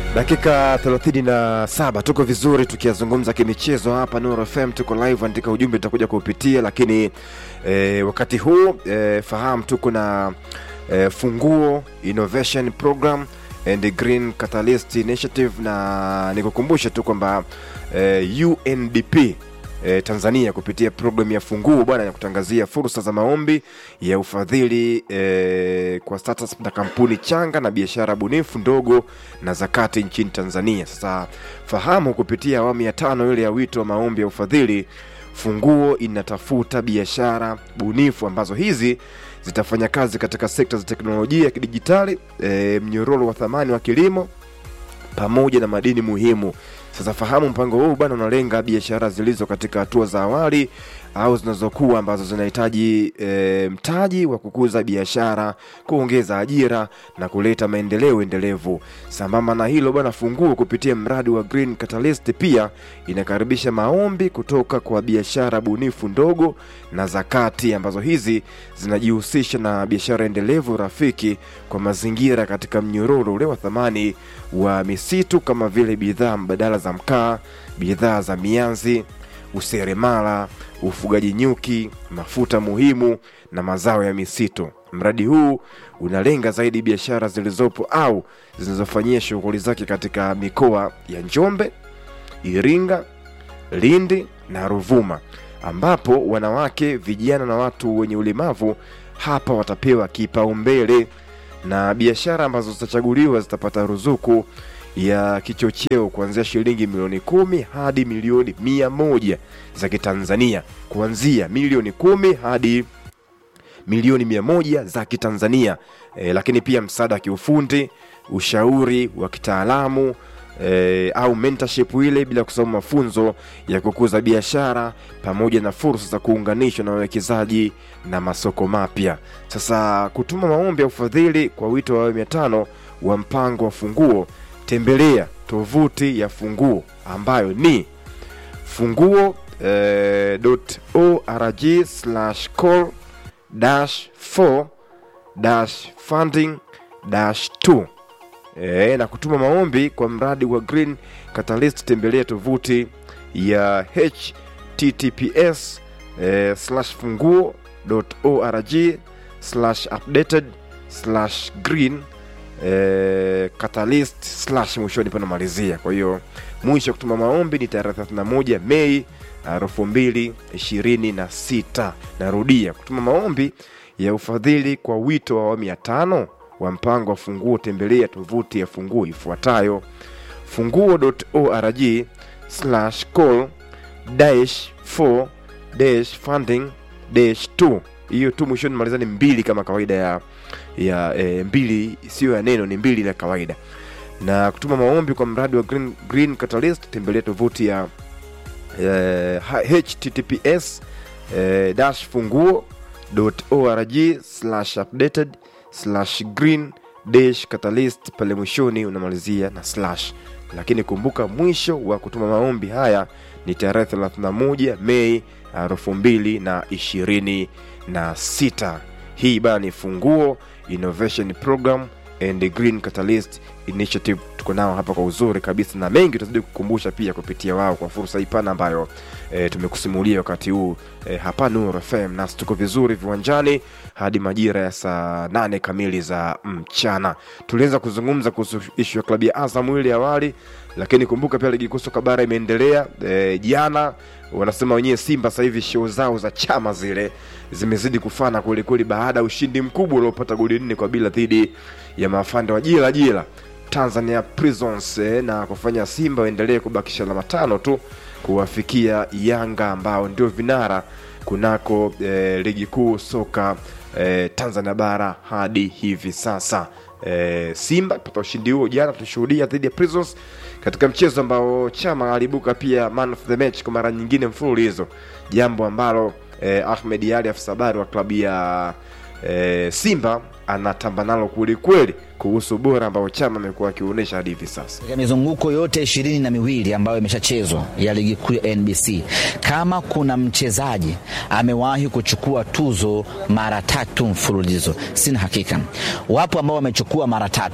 Dakika 37 tuko vizuri tukiyazungumza kimichezo hapa Nuru FM, tuko live, andika ujumbe tutakuja kuupitia, lakini e, wakati huu e, fahamu tuko na e, Funguo Innovation Program and Green Catalyst Initiative, na nikukumbushe tu kwamba e, UNDP e, Tanzania kupitia programu ya Funguo bwana ya kutangazia fursa za maombi ya ufadhili e, kwa startups na kampuni changa na biashara bunifu ndogo na zakati nchini Tanzania. Sasa fahamu kupitia awamu ya tano ile ya wito wa maombi ya ufadhili, Funguo inatafuta biashara bunifu ambazo hizi zitafanya kazi katika sekta za teknolojia ya kidijitali, e, mnyororo wa thamani wa kilimo pamoja na madini muhimu. Sasa fahamu mpango huu bwana unalenga biashara zilizo katika hatua za awali au zinazokuwa ambazo zinahitaji e, mtaji wa kukuza biashara, kuongeza ajira na kuleta maendeleo endelevu. Sambamba na hilo bwana, Funguo kupitia mradi wa Green Catalyst pia inakaribisha maombi kutoka kwa biashara bunifu ndogo na zakati ambazo hizi zinajihusisha na biashara endelevu rafiki kwa mazingira katika mnyororo ule wa thamani wa misitu kama vile bidhaa mbadala za mkaa, bidhaa za mianzi, useremala, ufugaji nyuki, mafuta muhimu na mazao ya misitu. Mradi huu unalenga zaidi biashara zilizopo au zinazofanyia shughuli zake katika mikoa ya Njombe, Iringa, Lindi na Ruvuma, ambapo wanawake, vijana na watu wenye ulemavu hapa watapewa kipaumbele, na biashara ambazo zitachaguliwa zitapata ruzuku ya kichocheo kuanzia shilingi milioni kumi hadi milioni mia moja za Kitanzania, kuanzia milioni kumi hadi milioni mia moja za Kitanzania. E, lakini pia msaada wa kiufundi, ushauri wa kitaalamu e, au mentorship ile, bila kusahau mafunzo ya kukuza biashara pamoja na fursa za kuunganishwa na wawekezaji na masoko mapya. Sasa kutuma maombi ya ufadhili kwa wito wa awamu ya tano wa mpango wa Funguo, tembelea tovuti ya Funguo ambayo ni funguo eh, .org slash call dash 4 dash funding dash 2 e, na kutuma maombi kwa mradi wa Green Catalyst tembelea tovuti ya https e, slash funguo org slash updated slash green e, catalyst slash mwishoni panamalizia. Kwa hiyo mwisho wa kutuma maombi ni tarehe 31 Mei elfu mbili ishirini na sita. Narudia, kutuma maombi ya ufadhili kwa wito wa awamu ya tano wa mpango wa Funguo, tembelea tovuti ya Funguo ifuatayo funguo.org slash call dash 4 dash funding dash 2. Hiyo tu mwishoni maliza ni mbili kama kawaida ya ya e, mbili sio ya neno, ni mbili la kawaida. Na kutuma maombi kwa mradi wa Green, Green Catalyst tembelea tovuti ya eh, https eh, dash funguo org slash updated slash green dash catalyst pale mwishoni unamalizia na slash lakini kumbuka mwisho wa kutuma maombi haya ni tarehe 31 mei elfu mbili na ishirini na sita hii bana ni funguo innovation program and green catalyst initiative tuko nao hapa kwa uzuri kabisa na mengi tutazidi kukumbusha pia kupitia wao kwa fursa hii pana ambayo e, tumekusimulia wakati huu e, hapa Nuru FM nasi tuko vizuri viwanjani hadi majira ya saa nane kamili za mchana. Tulianza kuzungumza kuhusu ishu ya klabu ya Azam ile awali, lakini kumbuka pia ligi kuu soka bara imeendelea e, jana wanasema wenyewe Simba sasa hivi show zao za chama zile zimezidi kufana kwelikweli, baada ya ushindi mkubwa uliopata goli nne kwa bila dhidi ya mafande wa jila jila Tanzania Prisons eh, na kufanya Simba waendelee kubakisha alama tano tu kuwafikia Yanga ambao ndio vinara kunako eh, ligi kuu soka eh, Tanzania bara hadi hivi sasa. Eh, Simba pata ushindi huo jana, tulishuhudia dhidi ya Prisons katika mchezo ambao Chama alibuka pia man of the match kwa mara nyingine mfululizo, jambo ambalo eh, Ahmed Ali afisa habari wa klabu ya eh, Simba anatamba nalo kwelikweli kuhusu ubora ambao Chama amekuwa akionyesha hadi hivi sasa. Katika mizunguko yote ishirini na miwili ambayo imeshachezwa ya ligi kuu ya NBC, kama kuna mchezaji amewahi kuchukua tuzo mara tatu mfululizo, sina hakika. Wapo ambao wamechukua mara tatu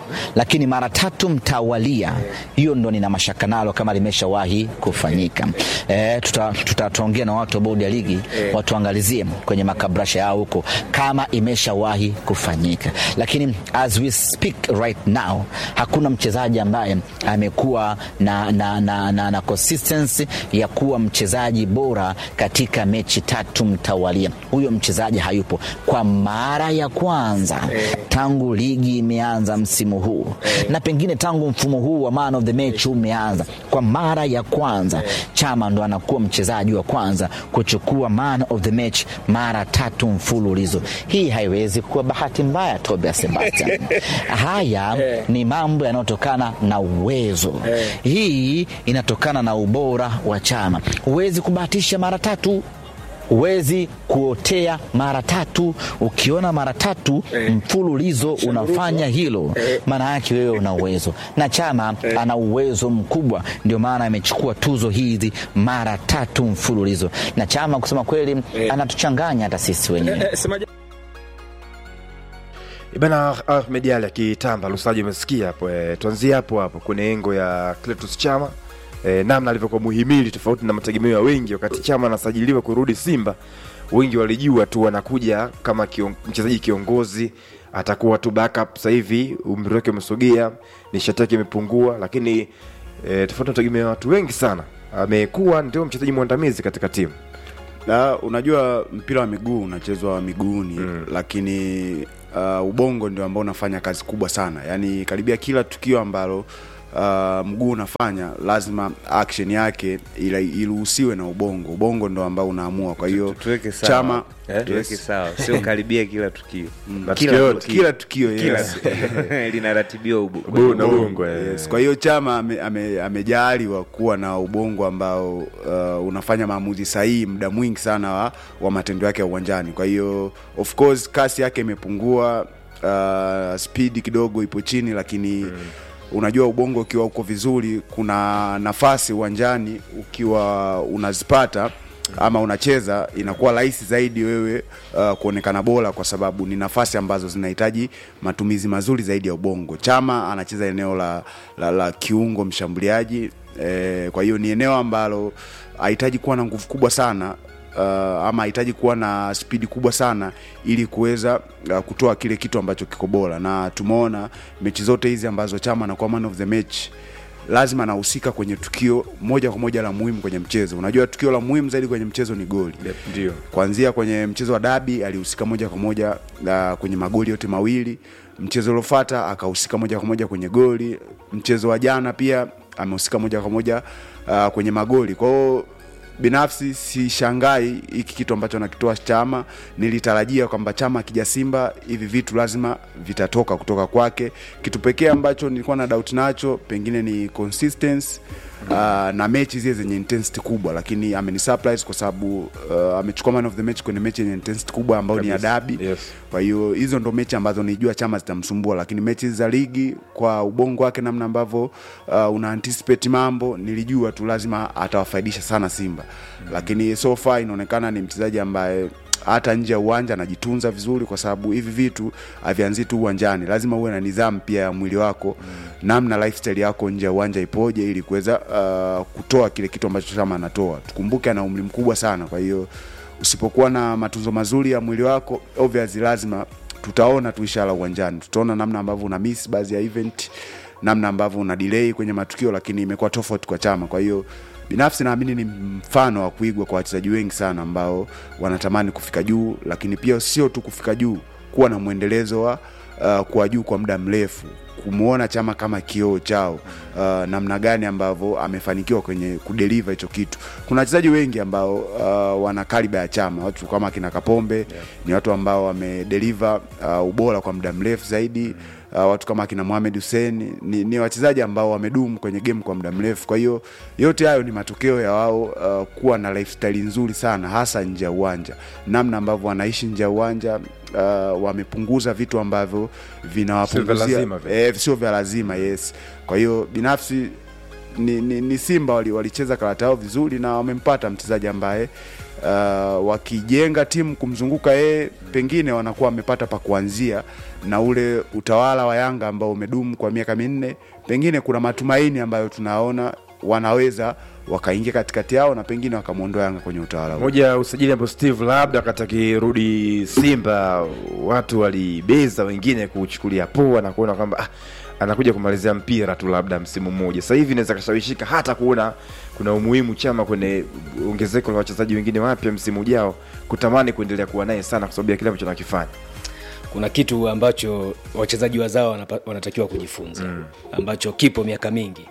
lakini mara tatu mtawalia, hiyo ndo nina mashaka nalo kama limeshawahi kufanyika. Eh, tuta- tutaongea na watu wa bodi ya ligi watuangalizie kwenye makabrasha yao huko kama imeshawahi kufanyika, lakini as we speak right now hakuna mchezaji ambaye amekuwa na, na, na, na, na consistency ya kuwa mchezaji bora katika mechi tatu mtawalia. Huyo mchezaji hayupo kwa mara ya kwanza tangu ligi imeanza msimu huu na pengine tangu mfumo huu wa man of the match umeanza, kwa mara ya kwanza Chama ndo anakuwa mchezaji wa kwanza kuchukua man of the match mara tatu mfululizo. Hii haiwezi kuwa bahati mbaya, Tobias Sebastian. Haya ni mambo yanayotokana na uwezo. Hii inatokana na ubora wa Chama. Huwezi kubahatisha mara tatu huwezi kuotea mara tatu. Ukiona mara tatu mfululizo unafanya hilo, maana yake wewe una uwezo, na Chama ana uwezo mkubwa, ndio maana amechukua tuzo hizi mara tatu mfululizo. Na Chama kusema kweli anatuchanganya hata sisi wenyewe. Bana Ahmed Ali akitamba Lusaji, umesikia hapo eh, tuanzie hapo hapo kwenye engo ya Cletus Chama eh, namna alivyokuwa muhimili tofauti na mategemeo ya wengi. Wakati Chama anasajiliwa kurudi Simba, wengi walijua tu anakuja kama kion, mchezaji kiongozi, atakuwa tu backup. Sasa hivi umri wake umesogea, nishati yake imepungua, lakini eh, tofauti na mategemeo ya watu wengi sana, amekuwa ndio mchezaji mwandamizi katika timu. Na unajua mpira wa miguu unachezwa miguuni mm. lakini uh, ubongo ndio ambao unafanya kazi kubwa sana, yaani karibia kila tukio ambalo uh, mguu unafanya lazima action yake ila- iruhusiwe na ubongo. Ubongo ndo ambao unaamua. Kwa hiyo tuweke sawa Chama eh? tuweke sawa, sio karibia kila tukio Mm, Tukio kila, yote. kila tukio kila yes. linaratibiwa ubu Bu na bongo eh. Yes. Kwa hiyo Chama ame- ame- amejaaliwa kuwa na ubongo ambao uh, unafanya maamuzi sahihi muda mwingi sana wa, wa matendo yake ya uwanjani. Kwa hiyo of course kasi yake imepungua, uh, speed kidogo ipo chini, lakini unajua ubongo ukiwa uko vizuri, kuna nafasi uwanjani ukiwa unazipata ama unacheza inakuwa rahisi zaidi wewe uh, kuonekana bora kwa sababu ni nafasi ambazo zinahitaji matumizi mazuri zaidi ya ubongo. Chama anacheza eneo la, la, la kiungo mshambuliaji eh, kwa hiyo ni eneo ambalo hahitaji kuwa na nguvu kubwa sana uh, ama hahitaji kuwa na spidi kubwa sana ili kuweza uh, kutoa kile kitu ambacho kiko bora, na tumeona mechi zote hizi ambazo Chama anakuwa man of the match lazima anahusika kwenye tukio moja kwa moja la muhimu kwenye mchezo. Unajua tukio la muhimu zaidi kwenye mchezo ni goli. Yep, ndio Kuanzia kwenye mchezo wa dabi alihusika moja kwa moja uh, kwenye magoli yote mawili. Mchezo uliofuata akahusika moja kwa moja kwenye goli. Mchezo wa jana pia amehusika moja kwa moja uh, kwenye magoli. Kwa hiyo binafsi sishangai hiki kitu ambacho anakitoa Chama. Nilitarajia kwamba Chama akija Simba hivi vitu lazima vitatoka kutoka kwake. Kitu pekee ambacho nilikuwa na doubt nacho pengine ni consistency uh, na mechi zile zenye intensity kubwa, lakini amenisurprise kwa sababu uh, amechukua man of the match kwenye mechi yenye intensity kubwa ambayo ni ya Kabisa. dabi Yes. kwa hiyo hizo ndo mechi ambazo nijua Chama zitamsumbua, lakini mechi za ligi kwa ubongo wake, namna ambavyo uh, una anticipate mambo, nilijua tu lazima atawafaidisha sana Simba mm-hmm. Lakini so far inaonekana ni mchezaji ambaye hata nje ya uwanja anajitunza vizuri, kwa sababu hivi vitu havianzii tu uwanjani, lazima uwe na nidhamu pia ya mwili wako mm. namna lifestyle yako nje ya uwanja ipoje, ili kuweza uh, kutoa kile kitu ambacho Chama anatoa. Tukumbuke ana umri mkubwa sana, kwa hiyo usipokuwa na matunzo mazuri ya mwili wako obviously lazima tutaona tu ishara uwanjani tutaona namna ambavyo una miss baadhi ya event namna ambavyo una delay kwenye matukio lakini imekuwa tofauti kwa chama kwa hiyo binafsi naamini ni mfano wa kuigwa kwa wachezaji wengi sana ambao wanatamani kufika juu lakini pia sio tu kufika juu kuwa na mwendelezo wa uh, kuwa juu kwa muda mrefu kumwona chama kama kioo chao uh, namna gani ambavyo amefanikiwa kwenye kudeliver hicho kitu kuna wachezaji wengi ambao uh, wana kaliba ya chama watu kama akina kapombe yeah. ni watu ambao wamedeliver uh, ubora kwa muda mrefu zaidi mm uh, watu kama akina Mohamed Hussein ni, ni wachezaji ambao wamedumu kwenye game kwa muda mrefu. Kwa hiyo yote hayo ni matokeo ya wao uh, kuwa na lifestyle nzuri sana, hasa nje ya uwanja, namna ambavyo wanaishi nje ya uwanja uh, wamepunguza vitu ambavyo vinawapunguzia lazima vile. eh, sio vya lazima yes. Kwa hiyo binafsi ni, ni, ni Simba wali- walicheza karata yao vizuri na wamempata mchezaji ambaye uh, wakijenga timu kumzunguka yeye pengine wanakuwa wamepata pa kuanzia na ule utawala wa Yanga ambao umedumu kwa miaka minne, pengine kuna matumaini ambayo tunaona wanaweza wakaingia katikati yao na pengine wakamwondoa Yanga kwenye utawala huo. moja ya usajili ambao Steve labda wakati akirudi Simba watu walibeza wengine kuchukulia poa na kuona kwamba ah, anakuja kumalizia mpira tu labda msimu mmoja. Sasa hivi inaweza kashawishika hata kuona kuna umuhimu chama kwenye ongezeko la wachezaji wengine wapya msimu ujao, kutamani kuendelea kuwa naye sana kwa sababu ya kile ambacho anakifanya. kuna kitu ambacho wachezaji wazao wanapa- wanatakiwa kujifunza mm. ambacho kipo miaka mingi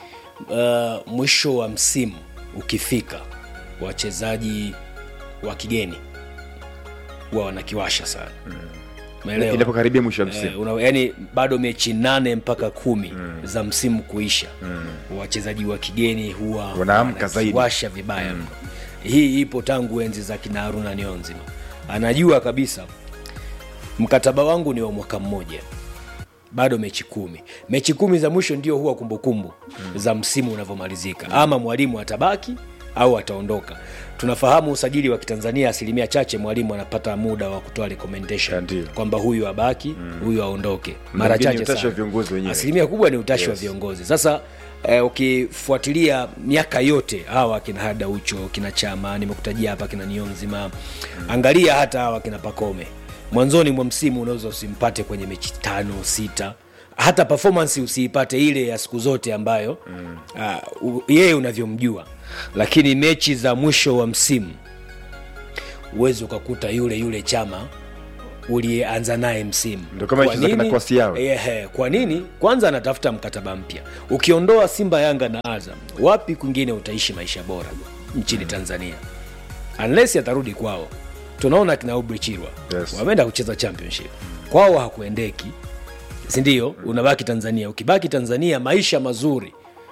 uh, mwisho wa msimu ukifika wachezaji wa kigeni huwa wanakiwasha sana Umeelewa? Inapokaribia mwisho wa msimu. Eh, una, yani bado mechi nane mpaka kumi mm. za msimu kuisha mm. wachezaji wa kigeni huwa Wanaamka zaidi. wanakiwasha vibaya mm. hii ipo tangu enzi za kina Haruna Nionzima anajua kabisa mkataba wangu ni wa mwaka mmoja bado mechi kumi mechi kumi za mwisho ndio huwa kumbukumbu mm. za msimu unavyomalizika ama mwalimu atabaki au ataondoka tunafahamu usajili wa kitanzania asilimia chache mwalimu anapata muda wa kutoa recommendation Ndio. kwamba huyu abaki huyu aondoke mara Mwingine chache utashi wa sana. viongozi wenyewe. asilimia kubwa ni utashi wa Yes. viongozi sasa eh, ukifuatilia miaka yote hawa kina hada ucho kina chama nimekutajia hapa kina nionzima angalia hata hawa kina pakome mwanzoni mwa msimu unaweza usimpate kwenye mechi tano sita hata performance usiipate ile ya siku zote ambayo mm. uh, yeye unavyomjua lakini mechi za mwisho wa msimu uwezi ukakuta yule yule chama uliyeanza naye msimu Ndio kama Kwa hichi za kina nini? Kwasi yao. Ehe, kwa nini kwanza anatafuta mkataba mpya ukiondoa simba yanga na azam wapi kwingine utaishi maisha bora nchini tanzania unless atarudi kwao tunaona kina Aubrey Chirwa Yes. wameenda kucheza championship kwao hakuendeki sindio unabaki tanzania ukibaki tanzania maisha mazuri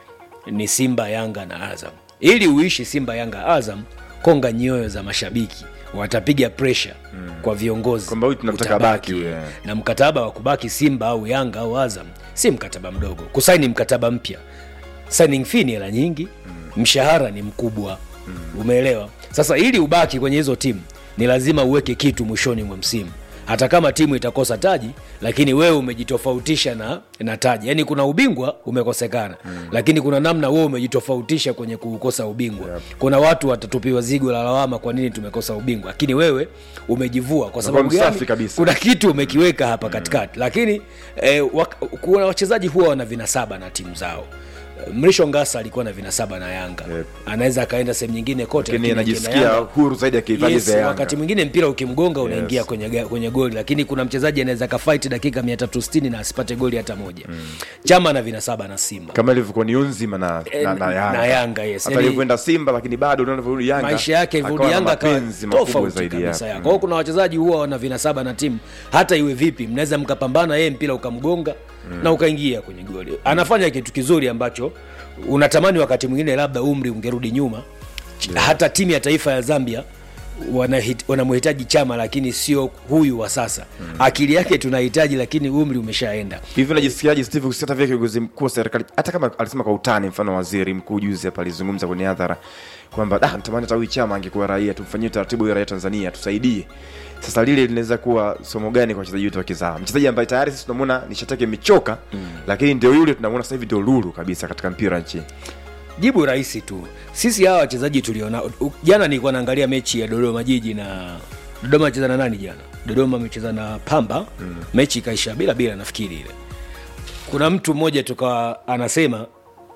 ni simba yanga na azam ili uishi simba yanga azam konga nyoyo za mashabiki watapiga presha mm. kwa viongozi Kwamba huyu tunamtaka utabaki. abaki huyu, eh. na mkataba wa kubaki simba au yanga au azam si mkataba mdogo kusaini mkataba mpya signing fee ni hela nyingi mm. mshahara ni mkubwa mm. umeelewa sasa ili ubaki kwenye hizo timu ni lazima uweke kitu mwishoni mwa msimu hata kama timu itakosa taji lakini wewe umejitofautisha na, na taji yaani kuna ubingwa umekosekana mm. lakini kuna namna wewe umejitofautisha kwenye kukosa ubingwa yep. kuna watu watatupiwa zigo la lawama kwa nini tumekosa ubingwa lakini wewe umejivua kwa sababu msafi gani kabisa. kuna kitu umekiweka hapa katikati lakini eh, wak- kuna wachezaji huwa wana vinasaba na timu zao mrisho ngasa alikuwa na vinasaba na yanga Yep. anaweza akaenda sehemu nyingine kote Lakini lakini anajisikia akienda Yanga- huru zaidi akivaa yes, jezi ya Yanga. wakati mwingine mpira ukimgonga unaingia Yes. kwenye, ga- kwenye goli lakini kuna mchezaji anaweza kafight dakika 360 na asipate goli hata moja mm. chama na vinasaba na simba kama ilivyokuwa ni unzima na, Eh, na, na Yanga, na Yanga, yes. hata Yaani- alivyoenda Simba, lakini bado unavyorudi Yanga maisha yake akawa ilivyorudi na yanga akawa mapenzi makubwa tofauti zaidi kabisa ya- ya. kwa hiyo kuna wachezaji huwa wana vinasaba na timu hata iwe vipi mnaweza mkapambana yeye mpira ukamgonga mm. na ukaingia kwenye goli anafanya kitu kizuri ambacho unatamani wakati mwingine labda umri ungerudi nyuma yeah. hata timu ya taifa ya zambia wanahit- wanamhitaji chama lakini sio huyu wa sasa mm. akili yake tunahitaji lakini umri umeshaenda hivi unajisikiaje steve kusikia hata vile kiongozi mkuu wa serikali hata kama alisema kwa utani mfano waziri mkuu juzi hapa alizungumza kwenye hadhara kwamba ah, natamani hata huyu chama angekuwa raia tumfanyie utaratibu ya raia tanzania tusaidie sasa lile linaweza kuwa somo gani kwa wachezaji wetu wa kizaa mchezaji ambaye tayari sisi tunamwona nishati yake imechoka mm. lakini ndio yule tunamwona sasa hivi ndio lulu kabisa katika mpira nchini jibu rahisi tu sisi hawa wachezaji tuliona u- jana nilikuwa naangalia mechi ya dodoma jiji na dodoma acheza na nani jana dodoma amecheza na pamba mm. mechi ikaisha bila bila nafikiri ile kuna mtu mmoja tukawa anasema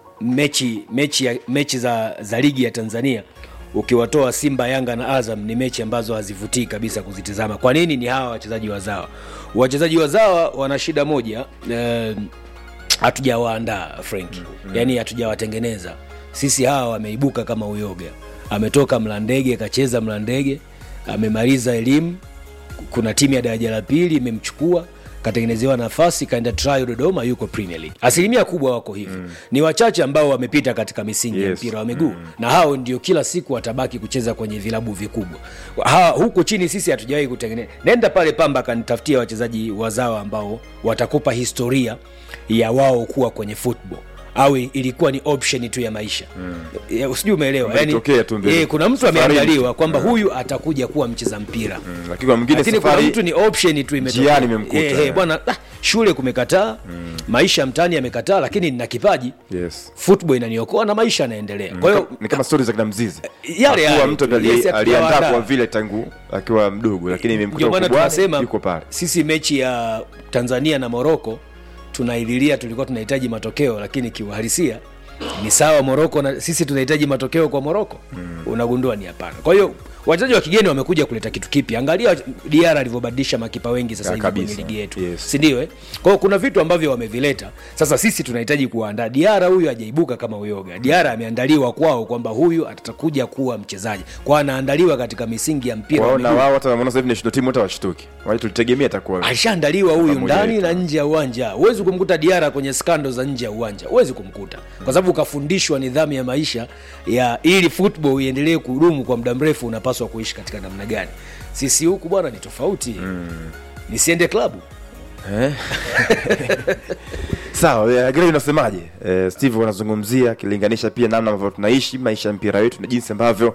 mechi mechi ya, mechi za, za ligi ya tanzania ukiwatoa simba yanga na azam ni mechi ambazo hazivutii kabisa kuzitizama kwa nini ni hawa wachezaji wazawa wachezaji wazawa wana shida moja eh, hatujawaandaa frank mm-hmm. yaani hatujawatengeneza sisi hawa wameibuka kama uyoga ametoka mlandege kacheza mlandege amemaliza elimu kuna timu ya daraja la pili imemchukua katengenezewa nafasi kaenda trial dodoma yuko premier league asilimia kubwa wako hivyo mm. ni wachache ambao wamepita katika misingi ya Yes. mpira wa miguu mm. na hao ndio kila siku watabaki kucheza kwenye vilabu vikubwa ha, huku chini sisi hatujawahi kutengeneza nenda pale pamba kanitafutia wachezaji wazawa ambao watakupa historia ya wao kuwa kwenye football au ilikuwa ni option tu ya maisha mm. sijui umeelewa Kwamba yani, ilitokea tu mbele. eh, kuna mtu Safarini. ameangaliwa kwamba huyu atakuja kuwa mcheza mpira Mm, lakini kwa mwingine lakini kuna safari mtu ni option tu imetokea. njiani imemkuta. Eh, eh, bwana ah, shule kumekataa maisha mtaani yamekataa lakini nina kipaji yes football inaniokoa na maisha yanaendelea kwa hiyo ni kama stori za kina mzizi Yale Hakuwa yale mtu tu. ali- Yes, aliandaa hatujawaandaa. kwa vile tangu akiwa mdogo lakini imemkuta ndio maana ukubwani, tunasema yuko pale sisi mechi ya tanzania na moroko tunaililia tulikuwa tunahitaji matokeo lakini kiuhalisia ni sawa moroko na sisi tunahitaji matokeo kwa moroko mm. unagundua ni hapana kwa hiyo wachezaji wa kigeni wamekuja kuleta kitu kipya angalia dr alivyobadilisha makipa wengi sasa Ya, hivi kwenye kabisa. ligi yetu Yes. sindio eh? kwa hiyo kuna vitu ambavyo wamevileta sasa sisi tunahitaji kuandaa diara huyu ajaibuka kama uyoga diara ameandaliwa kwao kwamba huyu atakuja kuwa mchezaji kwa anaandaliwa katika misingi ya mpira wa kwao na miguu. wao hata wameona sasa hivi national team hata washtuki wale tulitegemea atakuwa alishaandaliwa huyu Pamoja ndani yetu. na nje ya uwanja huwezi kumkuta diara kwenye skando za nje ya uwanja huwezi kumkuta kwa sababu ukafundishwa nidhamu ya maisha ya ili football iendelee kudumu kwa muda mrefu unapaswa kuishi katika namna gani sisi huku bwana ni tofauti mm. nisiende klabu sawa eh, Grey unasemaje eh, steve unazungumzia akilinganisha pia namna ambavyo tunaishi maisha ya mpira wetu na jinsi ambavyo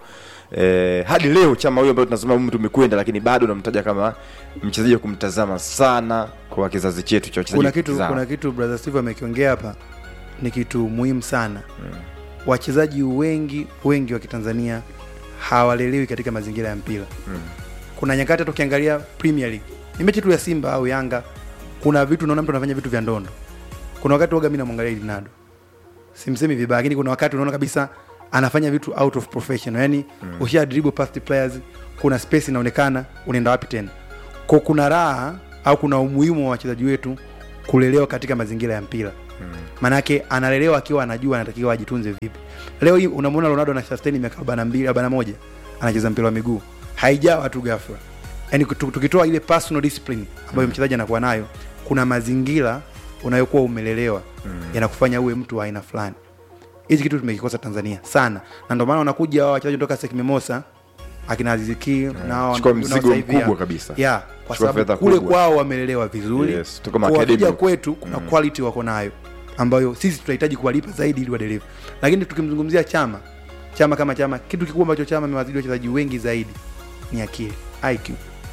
eh, hadi leo chama huyo ambayo tunasema umri umekwenda lakini bado unamtaja kama mchezaji wa kumtazama sana kwa kizazi chetu cha wachezaji kuna wa kitu kutizama. kuna kitu brother steve amekiongea hapa ni kitu muhimu sana wachezaji wengi wengi wa kitanzania hawalelewi katika mazingira ya mpira kuna nyakati hata ukiangalia premier league ni mechi tu ya simba au yanga kuna vitu unaona mtu anafanya vitu vya ndondo kuna wakati waga mi namwangalia ronaldo simsemi vibaya lakini kuna wakati unaona kabisa anafanya vitu out of professional yani mm. usha dribble past players kuna space inaonekana unaenda wapi tena ko kuna raha au kuna umuhimu wa wachezaji wetu kulelewa katika mazingira ya mpira maanake analelewa akiwa anajua anatakiwa ajitunze vipi leo hii unamwona ronaldo ana sustain miaka 42 41 anacheza mpira wa miguu haijawa tu ghafla yani tu- tukitoa ile personal discipline ambayo mchezaji anakuwa nayo kuna mazingira unayokuwa umelelewa yanakufanya uwe mtu wa aina fulani hichi kitu tumekikosa tanzania sana na ndio maana wanakuja hao wachezaji kutoka sekmemosa akina aziziki nao Chukua nao mzigo sasa hivi, mkubwa ya. kabisa. ya kwa Chukua fedha sababu kule kubwa. kwao wamelelewa vizuri Yes, tuko Kwa maacademy wakija huko. kwetu kuna quality wako nayo ambayo sisi tunahitaji kuwalipa zaidi ili wadeliver lakini tukimzungumzia chama chama kama chama kitu kikubwa ambacho chama amewazidi wachezaji wengi zaidi ni akili IQ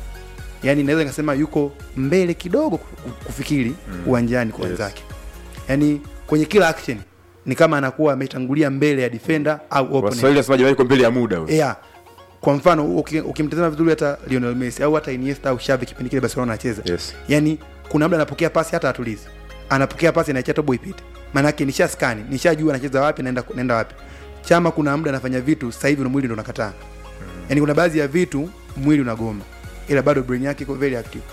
yaani naweza nikasema yuko mbele kidogo ku- kufikiri uwanjani kwa Yes. wenzake yaani kwenye kila action ni kama anakuwa ametangulia mbele ya defender au opponent waswahili wasemaji waiko mbele ya muda huyo. yeah. kwa mfano uki- ukimtazama vizuri hata Lionel Messi au hata Iniesta au Xavi kipindi kile Barcelona anacheza Yes. yani kuna muda anapokea pasi hata atulizi anapokea pasi anaicha tobo ipite maanake nisha skani nishajua anacheza wapi naenda, naenda wapi chama kuna muda anafanya vitu sasa hivi na mwili ndo unakataa yani kuna baadhi ya vitu mwili unagoma ila bado brain yake iko very active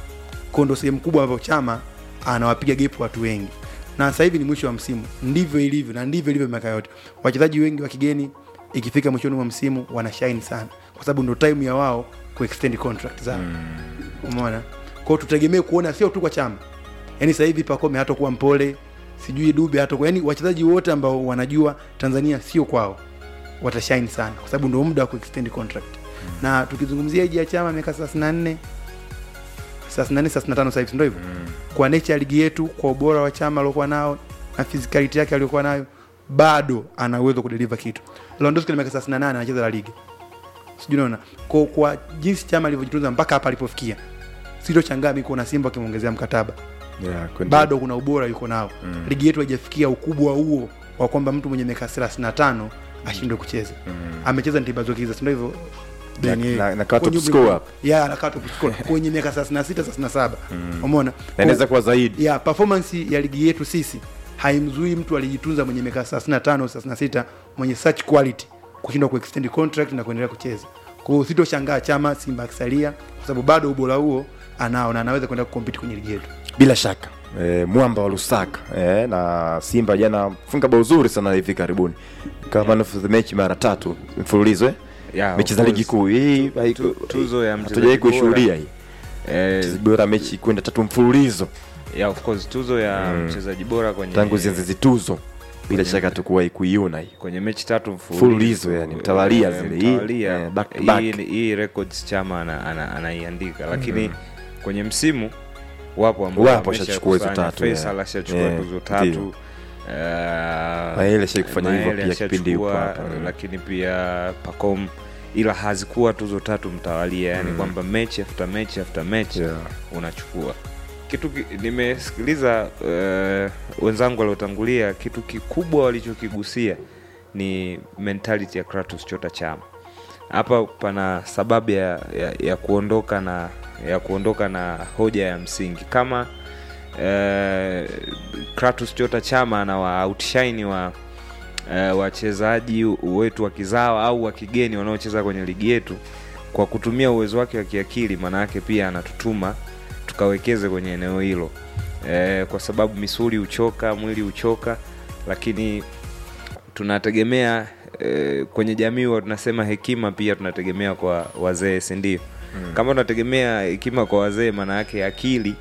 kwa ndo sehemu kubwa ambayo chama anawapiga gepu watu wengi na sasa hivi ni mwisho wa msimu ndivyo ilivyo na ndivyo ilivyo miaka yote wachezaji wengi wa kigeni ikifika mwishoni mwa msimu wana shine sana kwa sababu ndo time ya wao kuextend contract zao umeona kwao tutegemee kuona sio tu kwa chama yaani sasa hivi pakome hatakuwa mpole sijui dube hatakuwa yani wachezaji wote ambao wanajua tanzania sio kwao watashine sana kwa sababu ndo muda wa kuextend contract na tukizungumzia iji ya chama miaka 34 34 35 sasa hivi si ndio hivyo kwa nature ya ligi yetu kwa ubora wa chama aliokuwa nao na physicality yake aliyokuwa nayo bado ana uwezo wa kudeliver kitu Lewandowski na miaka 38 anacheza la ligi sijui unaona kwa, kwa jinsi chama alivyojitunza mpaka hapa alipofikia sitochangaa mi kuona simba akimwongezea mkataba Yeah, kwenda- bado kuna ubora yuko nao mm. ligi yetu haijafikia ukubwa huo wa kwamba mtu mwenye miaka 35 ashindwe kucheza mm. amecheza ntibazokiza sindo hivyo Na- Then, na- eh, na kaa top kwenye umri scorer. mkubwa. Yeah, anakaa top scorer. kwenye miaka 36 37 umeona na inaweza kuwa zaidi ya performance ya ligi yetu sisi haimzui mtu alijitunza mwenye miaka 35 36 mwenye such quality kushindwa kuextend contract na kuendelea kucheza kwa hiyo sitoshangaa chama simba akisalia kwa sababu bado ubora huo anao na anaweza kwenda kukompiti kwenye ligi yetu bila shaka e, mwamba wa lusaka e, na simba jana funga bao zuri sana hivi karibuni kama man of the match mara tatu mfululizo eh? Yeah, mechi of za ligi course. kuu hii haiku- Tu- tuzo ya mchezaji hatujawahi bora. kuishuhudia hii Eh, mchezaji bora mechi kwenda tatu mfululizo yeah, of course tuzo ya mchezaji bora kwenye tangu zianze zituzo bila shaka tukuwahi kuiona hii kwenye mechi tatu Mfululizo, yani, mtawalia Eh, zile. Hii, mtawalia. eh, back to Hii- back. hii records chama ana- ana- anaiandika lakini kwenye msimu wapo ambao Wapo wamesha washachukua hizo kusanya. tatu, Faisal yeah. ashachukua Yeah, tuzo tatu ndio. uh, Maele ashai kufanya hivyo Maele pia kipindi yupo ashachukua, hapa. Mm. lakini pia Pacom ila hazikuwa tuzo tatu mtawalia yani kwamba mechi after mechi after mechi Yeah. unachukua kitu ki, nimesikiliza uh, wenzangu waliotangulia kitu kikubwa walichokigusia ni mentality ya Kratos Chota Chama hapa pana sababu ya, ya, ya kuondoka na ya kuondoka na hoja ya msingi kama eh, Kratos Chota Chama anawa outshine wa eh, wachezaji wetu wa kizawa au wa kigeni wanaocheza kwenye ligi yetu kwa kutumia uwezo wake wa kiakili, maana yake pia anatutuma tukawekeze kwenye eneo hilo eh, kwa sababu misuli huchoka, mwili huchoka, lakini tunategemea eh, kwenye jamii huwa tunasema hekima pia tunategemea kwa wazee si ndio mm. kama tunategemea hekima kwa wazee maana yake akili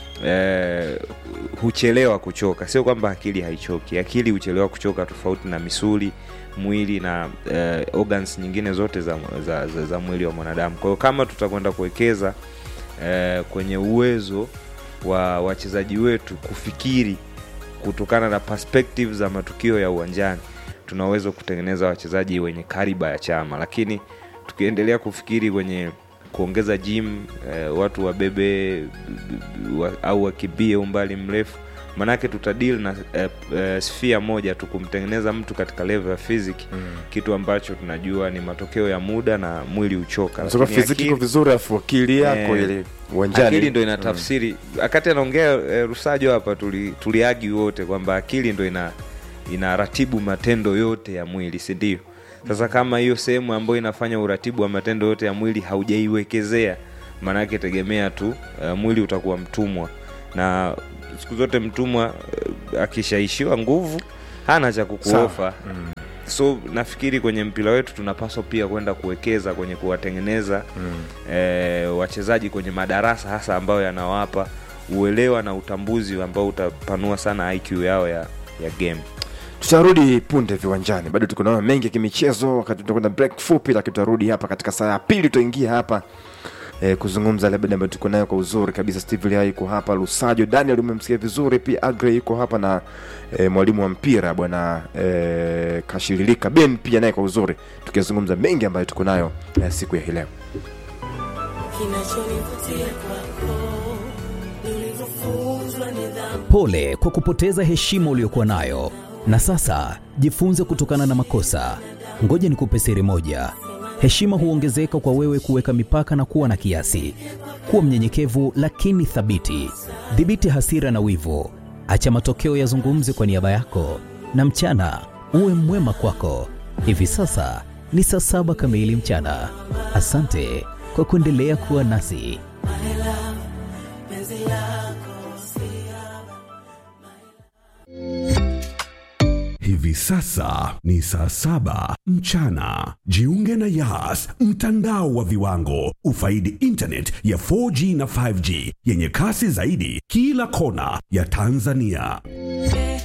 eh, huchelewa kuchoka sio kwamba akili haichoki akili huchelewa kuchoka tofauti na misuli mwili na eh, organs nyingine zote za, za, za, za mwili wa mwanadamu kwa hiyo kama tutakwenda kuwekeza eh, kwenye uwezo wa wachezaji wetu kufikiri kutokana na perspective za matukio ya uwanjani tunaweza kutengeneza wachezaji wenye kariba ya chama lakini tukiendelea kufikiri kwenye kuongeza gym eh, watu wabebe wa, au wakimbie umbali mrefu manake tutadil na eh, eh, sphere moja tu kumtengeneza mtu katika level ya physic mm. kitu ambacho tunajua ni matokeo ya muda na mwili uchoka Sasa Lakini fiziki akili- iko vizuri afu akili yako Eh, ile uwanjani akili ndo ina tafsiri wakati anaongea eh, rusajo hapa tuli- tuliagi wote kwamba akili ndo ina inaratibu matendo yote ya mwili si ndio sasa kama hiyo sehemu ambayo inafanya uratibu wa matendo yote ya mwili haujaiwekezea maanake tegemea tu uh, mwili utakuwa mtumwa na siku zote mtumwa uh, akishaishiwa nguvu hana cha kukuofa mm. so nafikiri kwenye mpira wetu tunapaswa pia kwenda kuwekeza kwenye kuwatengeneza mm. eh, wachezaji kwenye madarasa hasa ambayo yanawapa uelewa na utambuzi ambao utapanua sana iq yao ya, ya game tutarudi punde viwanjani bado tuko naona mengi ya kimichezo wakati tutakwenda break fupi lakini tutarudi hapa katika saa ya pili tutaingia hapa eh, kuzungumza labda ambayo tuko nayo kwa uzuri kabisa steve lia yuko hapa lusajo daniel umemsikia vizuri pia agre yuko hapa na eh, mwalimu wa mpira bwana eh, kashirilika ben pia naye kwa uzuri tukizungumza mengi ambayo tuko nayo eh, siku ya hii leo kinachonivutia kwako ni ulivyofunzwa nidhamu Pole kwa kupoteza heshima uliyokuwa nayo, na sasa jifunze kutokana na makosa. Ngoja nikupe siri moja: heshima huongezeka kwa wewe kuweka mipaka na kuwa na kiasi. Kuwa mnyenyekevu lakini thabiti. Dhibiti hasira na wivu, acha matokeo yazungumze kwa niaba yako, na mchana uwe mwema kwako. Hivi sasa ni saa saba kamili mchana. Asante kwa kuendelea kuwa nasi. penzi lako Hivi sasa ni saa saba mchana. Jiunge na Yas, mtandao wa viwango. Ufaidi internet ya 4G na 5G yenye kasi zaidi kila kona ya Tanzania.